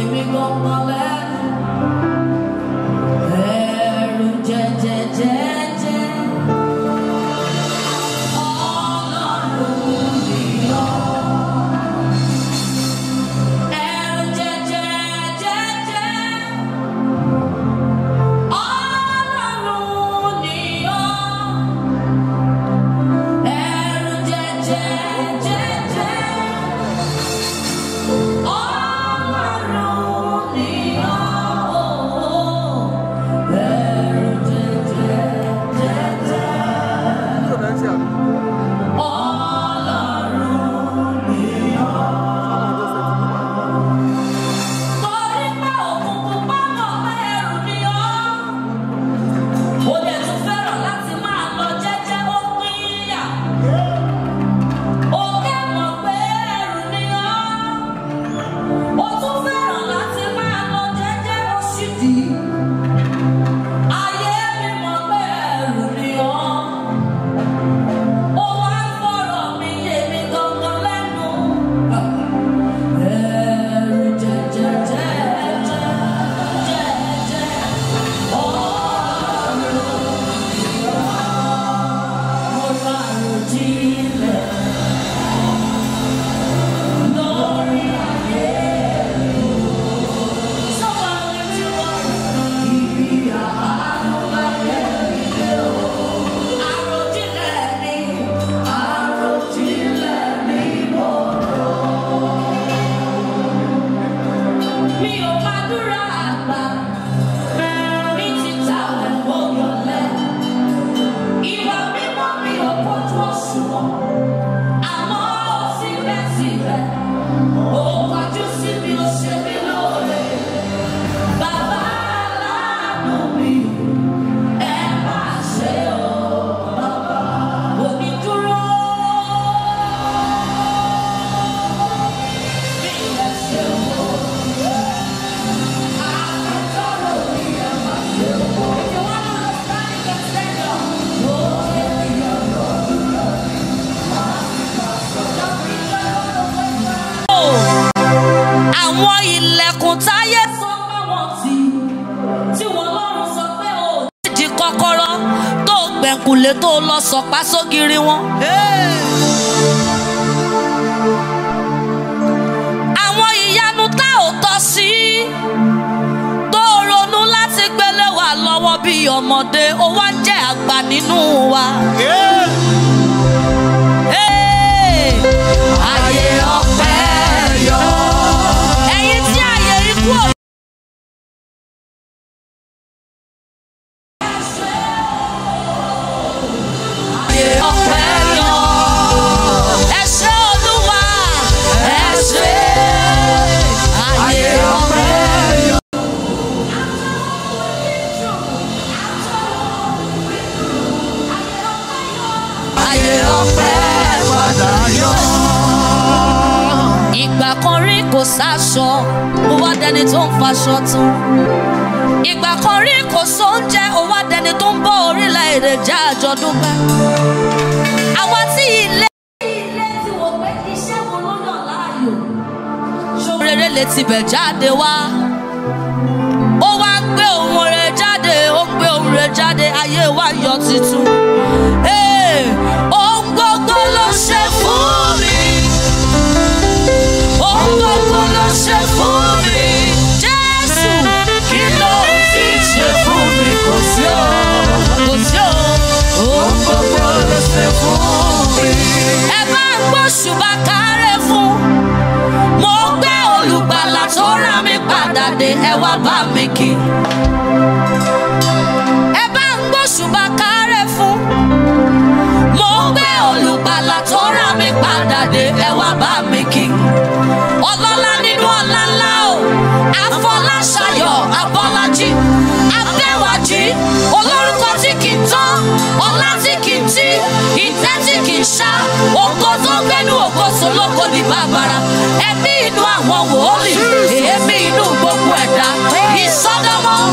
èmi gbọ́ngàn lẹ́nu. Ẹ̀rù jẹjẹjẹjẹ. Ọlọ́run ni ọ́. Ẹ̀rù jẹjẹjẹjẹ. Ọlọ́run ni ọ́. Ẹ̀rù jẹjẹjẹjẹ. Ọlọ́run ni ọ́. Ẹ̀rù jẹjẹjẹjẹ. Ọlọ́run ni ọ́. Torí pé òkùnkùn bá mọ̀ pé ẹrù ni ọ́. Ó dẹ̀ tún fẹ́ràn láti máa lọ jẹ́jẹ́ ó pín yà. Òkè mọ̀ pé ẹrù ni ọ́. Ó tún fẹ́ràn láti máa lọ jẹ́jẹ́ ó sì dì í. Ayé mi mọ̀ pé ẹrù ni ọ́. Ó wá ń fọ̀rọ̀ mi yé mi gangan lẹ́nu. Ẹrù jẹjẹjẹjẹ jẹjẹ ọ̀run mo ra àròjinlẹ̀ lórí ayé mi. Sọ́wọ́ mi tí wọ́n ibi àánú láyé mi dé o. Àròjinlẹ̀ ni àròjinlẹ̀ ni mo rò. Mi ò máa dúrà àgbà ní títa ẹ̀wọ̀n yọ̀lẹ́. Ìwà mímọ́ mi ò kojú òṣùwọ̀n. Àmọ́ síbẹ̀síbẹ̀, ó kọjú sí mi, ó ṣe mí lóore. Bàbá aláàánú mi, ẹ máa ṣe o. Bàbá omi dúró. Bí ẹ ṣe wò. Àwọn ilẹ̀kùn táyé sọ pé wọ́n ti tí wọ́n lọ́rùn sọ pé ò nídìí kọ́kọ́rọ́ tó gbẹ̀kùlé tó lọ sọ̀pá sógiri wọn. Àwọn ìyanu tá ò tọ́ sí tó ronú láti gbélé wa lọ́wọ́ bí ọmọdé ó wá ń jẹ́ àgbà nínú wa. Hey! Ayé ọpẹ́ yọ. Ẹ̀yin tí ayé ikú ò Ayé ọpẹ́ yọ. Ẹ ṣé Olúwa, ẹ ṣé. Ayé ọpẹ́ yọ. Ayé ọpẹ́ padà yọ. Ìgbà kan rí kò sáṣọ, ó wá dẹni tó ń faṣọ tún. Ìgbà kan rí kò sóúnjẹ, ó wá dẹni tó ń bọ́ orílẹ̀-èdè jẹ́ àjọ̀dún pẹ́. Àwa tí ilé. Ilé tí wò pé iṣẹ́ wo ló yàn láàyò? Ṣó rere lè tibẹ̀ jáde wá? Ó wá gbé ohun rẹ̀ jáde, ó gbé ohun rẹ̀ jáde, ayé wa yọ titun. Ee, ohun gbogbo ló ṣe fún mi. Ohun gbogbo ló ṣe fún mi. Jésù, kí ló ti ṣe fún mi? Kò sí o, kò sí o. Ohun gbogbo ló ṣe fún mi. Ẹ bá ń gbóṣùbà kárẹ̀ fún. Mo gbé olùgbàlà tó rà mí padà dé, ẹ wá bá mi kí. Ẹ bá ń gbóṣùbà kárẹ̀ fún. Mo gbé olùgbàlà tó rà mí padà dé, ẹ wá bá mi kí. Ọlọ́lá nínú ọlá ńlá o, Afọláṣayọ̀ Abọ́lájí, Adéwàjí, olórúkọ tí kì í tán, ọlá tí kì í tí, ìtẹ́ tí kì í ṣá, ògo tó gbẹ́nu ògo sólókò ní bàbàrà, ẹ̀mí inú àwọn wòólì, èémí inú gbogbo ẹ̀dá, ìsọdọ̀mọ́,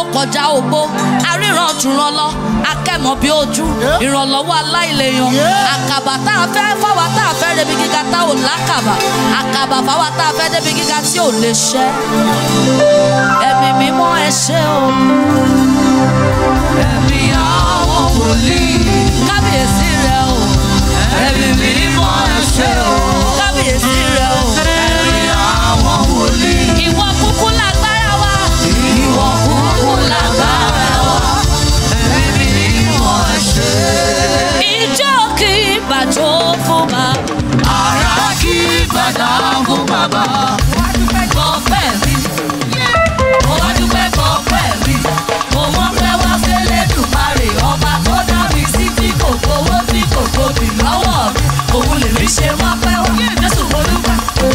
kọjá ogbó aríran jùràn lọ akẹ́mọ̀ bí ojú ìrànlọ́wọ́ aláìlèyàn àkàbà tá a fẹ́ fáwa tá a fẹ́ débi gíga tá ò lákàbà àkàbà fáwa tá a fẹ́ débi gíga tí ò lè ṣẹ́ ẹ̀mí mímọ́ ẹ ṣé o Ẹ̀mí àwọn wòlíì. kábíyèsí rẹ o Ẹ̀mí mímọ́ ẹ ṣé o. kábíyèsí rẹ o Ẹ̀mí àwọn wòlíì. ìwọ kúkú lágbára wa Ìwọ kúkú lágbára wa. Ẹ̀mí mímọ́ ẹ ṣé. ìjọ kì í bàjọ́ fún bàbá. Ara kí gbàdá fún bàbá. Bọ́pẹ́ mi, mo wá dúpẹ́ bọ́pẹ́ mi. Mo mọ̀ pé wá fẹ́lẹ́ dùmarè ọba tó dá mi sí tí kò gbowó tí kò gbòbí lọ́wọ́ mi. Òun lè rí ṣe wá pẹ́ wá. Jésù mo dúpẹ́.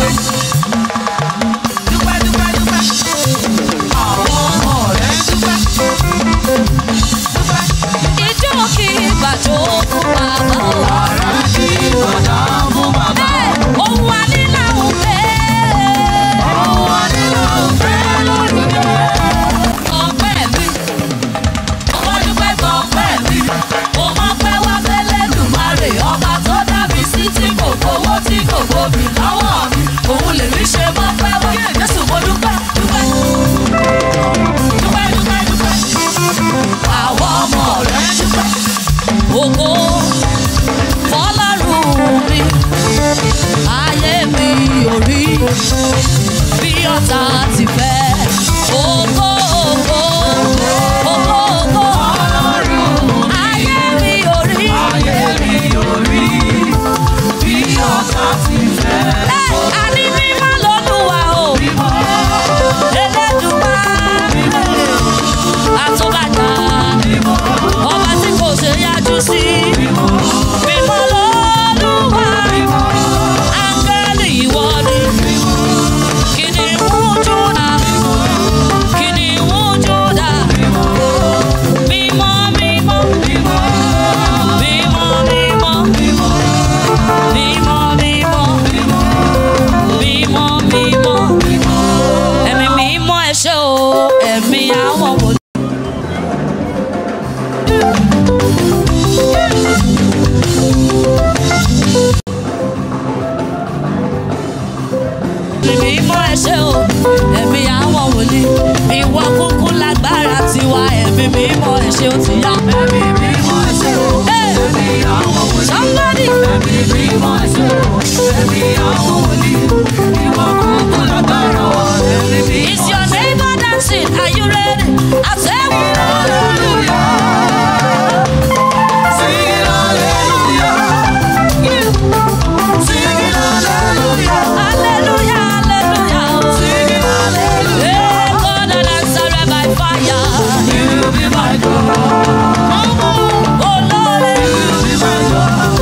Dúpẹ́ dúpẹ́ dúpẹ́. Àwọn ọmọ rẹ̀ dúpẹ́. Dúpẹ́. Ìjọ kì í bàjọ́ fún bàbá o. Ara kí gbàdá fún bàbá. Òun wà nílà òfé. Àwọn àdínà òfé lórí mi. Bọ́pẹ́ mi, mo wá dúpẹ́ bọ́pẹ́ mi. Mo mọ̀ pé wá fẹ́lẹ́ dùmarè ọba tó dá mi sí tí kò gbowó tí kò gbòbí lọ́wọ́ mi. Òun lè rí ṣe mọ́ pẹ́ wá. Jésù mo dúpẹ́ dúpẹ́. Dúpẹ́ dúpẹ́ dúpẹ́. Àwọn ọmọ rẹ̀ dúpẹ́. Ògo fọlọ́run mi, ayé mi ò rí bí ọ̀tá ti fẹ́. Ògo ògo ògo ògo ayé mi ò rí. Ayé mi ò rí bí ọ̀tá ti fẹ́. Ẹ, Àní mímọ́ lolúwa o, Elédùmarè, àtúbàtà, ọba tí kò ṣe yájú sí. Mímọ́ lolúwa, áńgẹ́lì ìwọ ni. Kìnìún Júdà, kìnìún Júdà. Mímọ́, mímọ́, mímọ́, mímọ́, mímọ́, mímọ́, mímọ́. Ẹ̀mí mímọ́ ẹ ṣé o, ẹ̀mí àwọn wòlíì. Ẹ̀mí mímọ́ ẹ ṣé o, ẹ̀mí àwọn wòlíì. Ìwọ kúkú lágbára tiwa, ẹ̀mí mímọ́ ẹ ṣé o ti yá. Ẹ̀mí mímọ́ ẹ ṣé o. Hey! Ẹ̀mí àwọn wòlíì. Somebody. Ẹ̀mí mímọ́ ẹ ṣé o. Ẹ̀mí àwọn wòlíì. Ìwọ kúkú lágbára wa. Ẹ̀mí mímọ́ Is your neighbor dancing? Are you ready? I say, Hallelujah. Sing it hallelujah. Sing it hallelujah. Hallelujah, hallelujah. Sing it hallelujah. Hey, God that answered by fire. You be my God. Oh Lord, You be my God.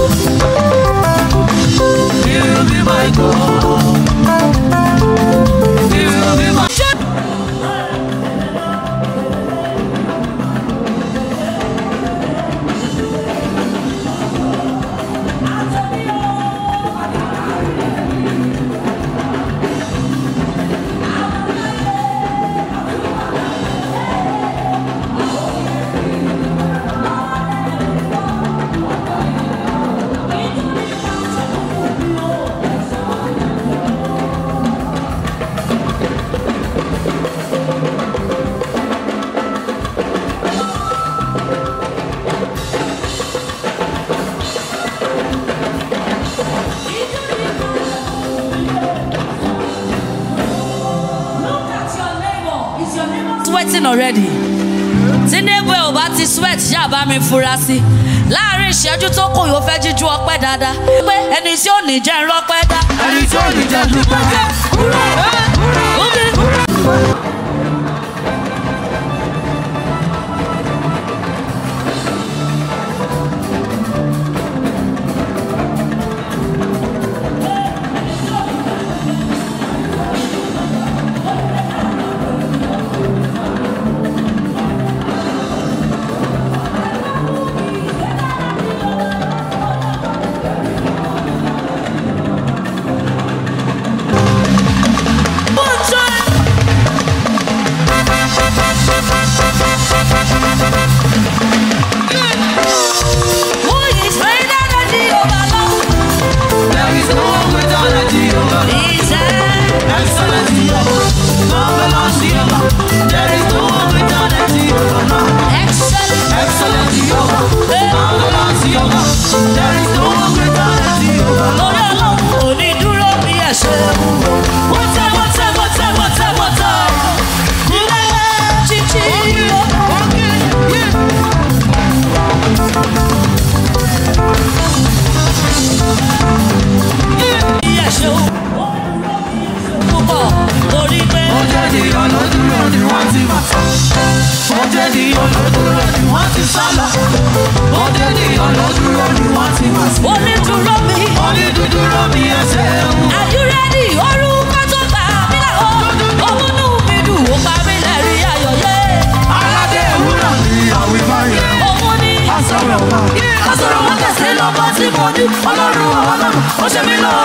You be my God. You be my sweating already. Tí neighbor ò bá ti sweat ṣáà bá mi fura sí. Láàárín ìṣẹ́jú tó kù yóò fẹ́ jíjú ọpẹ́ dáadáa. Pé ẹni tí ò ní jẹ́ ń rọ́pẹ́ dá. ẹni tí ò ní jẹ́ dúpẹ́. Omi. One time. ènìyàn ló dúró ni wọ́n ti sálọ. Bóde ènìyàn ló dúró ni wọ́n ti wá sí. onídùúró mi. Onídùúró mi ẹsẹ̀ ń Are you ready? orúkọ tó gbà mí là ó. òmùnú mi dùn ó pa mí lẹ́rìí ayọ̀ yé. aládé ewúrọ̀ ni àwìbá yẹn. òun ni Asọ̀rọ̀ wọn. Asọ̀rọ̀ wọn kẹsẹ̀ lọ́gbọ́n tí mo ní. Ọlọ́run ọlọ́run ó ṣe mí lọ